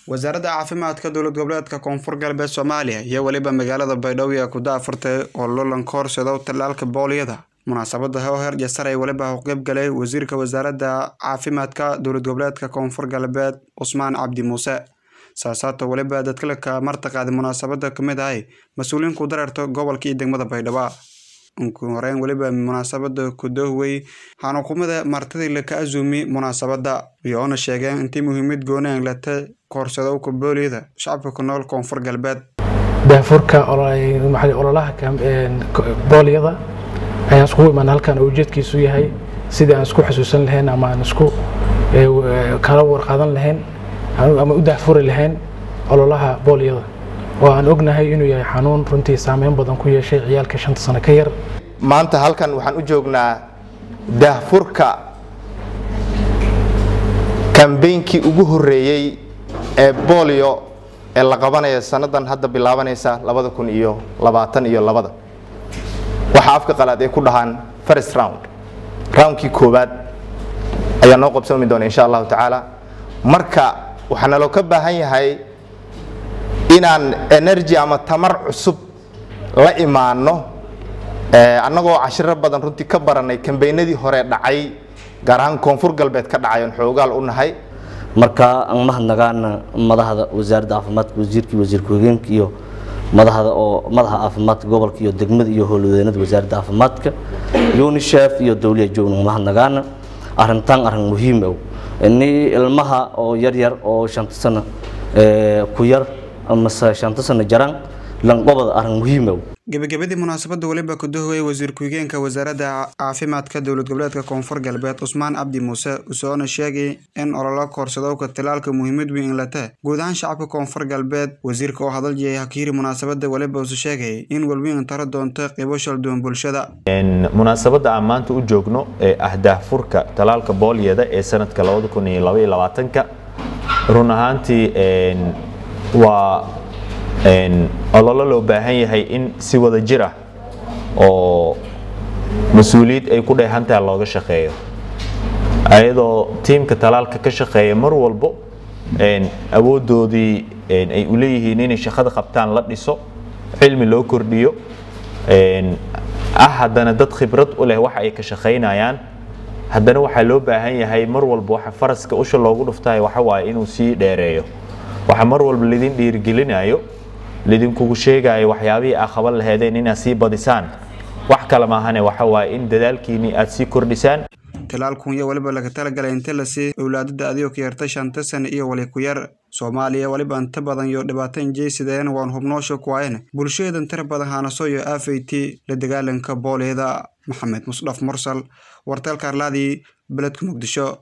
wasaaradda caafimaadka dowlad goboleedka koonfur galbeed soomaaliya iyo weliba magaalada baydhabo ee ku daafurtay oo lolanka horseedo tallaalka booliyada munaasabada heer jasar ay weliba u qeyb galay wasiirka wasaaradda caafimaadka dowlad goboleedka koonfur galbeed cusmaan cabdi muuse saasaato weliba dadkalka martaqaada munaasabada kamid ahay mas-uuliyiin ku dareerta gobolka iyo degmada baydhabo ugu horeyn weliba munaasabada kudohwey xanukumada martidii laka azumi munaasabada iyoona sheegeen intii muhiimad gooni aan lata koorsadowka booliyada shacabka ku nool koonfur galbeed daafurka ololaha booliyada ayaan iskugu imaan halkan oo ujeedkiisu yahay sidii aan isku xusuusan lahayn ama aan isku kala warqaadan lahayn ama u daafuri lahayn ololaha booliyada oo aan ognahay inuu yahay xanuun runtii saameyn badan ku yeeshay ciyaalka shanta sano ka yar maanta halkan waxaan u joognaa daahfurka kambeynkii ugu horeeyey ee bolio ee la qabanayo sannadan hadda bilaabanaysa labada kun iyo labaatan iyo labada waxaa afka qalaad ay ku dhahaan first round roundkii koowaad ayaa noo qabsoomi doona insha allahu tacaala marka waxaa naloo ka baahan yahay inaan energy ama tamar cusub la imaano annagoo cashiro badan runtii ka baranay kambeynadii hore dhacay gaar ahaan koonfur galbeed ka dhacay oon xoogaal u nahay marka aan mahadnagaana madaxda wasaaradda caafimaadka wasiirkii wasiir ku-xigeenka iyo madaxda oo madaxa caafimaadka gobolka iyo degmada iyo howlwadeenada wasaaradda caafimaadka unisef iyo dowliya joogna mahadnagaana arrintan arrin muhiim ow ni ilmaha oo yaryar oo shanta sano ku yar amase shanta sano jaraan lanqobada arrin muhiim ow gebagabadii munaasabada weliba kudohwey wasiir ku-xigeenka wasaaradda caafimaadka dowlad goboleedka koonfur galbeed cusmaan cabdi muuse usoona sheegay in ololo koorsadowka talaalka muhiimad weyn lata guud ahaan shacabka koonfur galbeed wasiirka oo hadal jiyay hakiiri munaasabada weliba usu sheegay in walweyn taro doonto qeybo shalduwan bulshada munaasabada aan maanta u joogno ee ah daahfurka talaalka booliyada ee sanadka ka run ahaantii waa ololo loo baahan yahay in si wada jir ah oo mas-uuliyad ay ku dheehantaha looga shaqeeyo ayadoo tiimka talaalka ka shaqeeya mar walbo awoodoodii ay u leeyihiin inay shaqada qabtaan la dhiso cilmi loo kordhiyo ah haddana dad khibrad u leh waxa ay ka shaqaynayaan haddana waxaa loo baahan yahay mar walba waxa faraska usha loogu dhuftahay waxa waaye inuu sii dheereeyo waxa mar walba lidin dhiirigelinayo lidinkugu sheegayo waxyaabihii aa qaban laheedeen inaad sii badisaan wax kale maahane waxa waaye in dadaalkiinii aad sii kordhisaan talaalkun iyo weliba laga talagalay inta lasii owlaadada adigoo ka yarta shanta sano iyo wali ku yar soomaaliya weliba inta badan iyo dhibaatan jeysideen waan hubnoosha kuwaayeen bulshadeedan tira badan haanaso iyo afayti la dagaalanka booliyada maxamed musdhaf mursal warteelka arlaadii beledka muqdisho